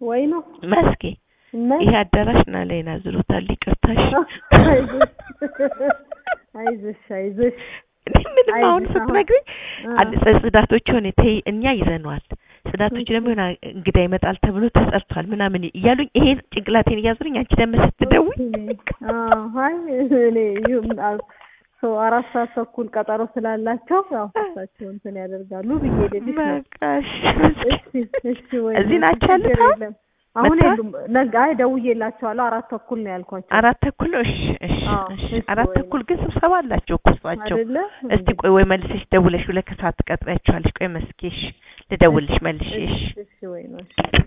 ወይ ነው መስኬ እና ይሄ አዳራሽ ና ላይና ዝሮታል። ይቅርታሽ አይዞሽ አይዞሽ አይዞሽ እኔ ምንም አሁን አይዞሽ አሁን- ስትነግሪኝ አ- አንድ ጽ- ጽዳቶች ሆነ ተይ እኛ ይዘነዋል ጽዳቶች ደግሞ የሆነ እንግዳ ይመጣል ተብሎ ተጸድቷል ምናምን እያሉኝ ይሄ ጭንቅላቴን እያዙኝ አንቺ ደግሞ ስትደውይ አዎ አይ እኔ ይሁን አል- ሰው አራት ሰዓት ተኩል ቀጠሮ ስላላቸው ያው እሳቸው እንትን ያደርጋሉ ብዬ ልልሽ ነው። በቃሽ እሺ እሺ ወይ እዚህ ናቸው ያሉት ችግር አሁን? የለም። አሁን መጥተዋል? የሉም። ነገ አይ ደውዬላቸዋለሁ አራት ተኩል ነው ያልኳቸው አራት ተኩል ነው። እሺ እሺ አዎ፣ እሺ እሺ አራት ወይ ተኩል ግን ስብሰባ አላቸው እኮ እሷቸው። አይደለ? እስቲ ቆይ ወይ መልሰሽ ደውለሽ ሁለት ከሰዓት ትቀጥሪያቸዋለሽ። ቆይ መስኬሽ ልደውልሽ መልሼ። እሺ እሺ ወይ ነው እሺ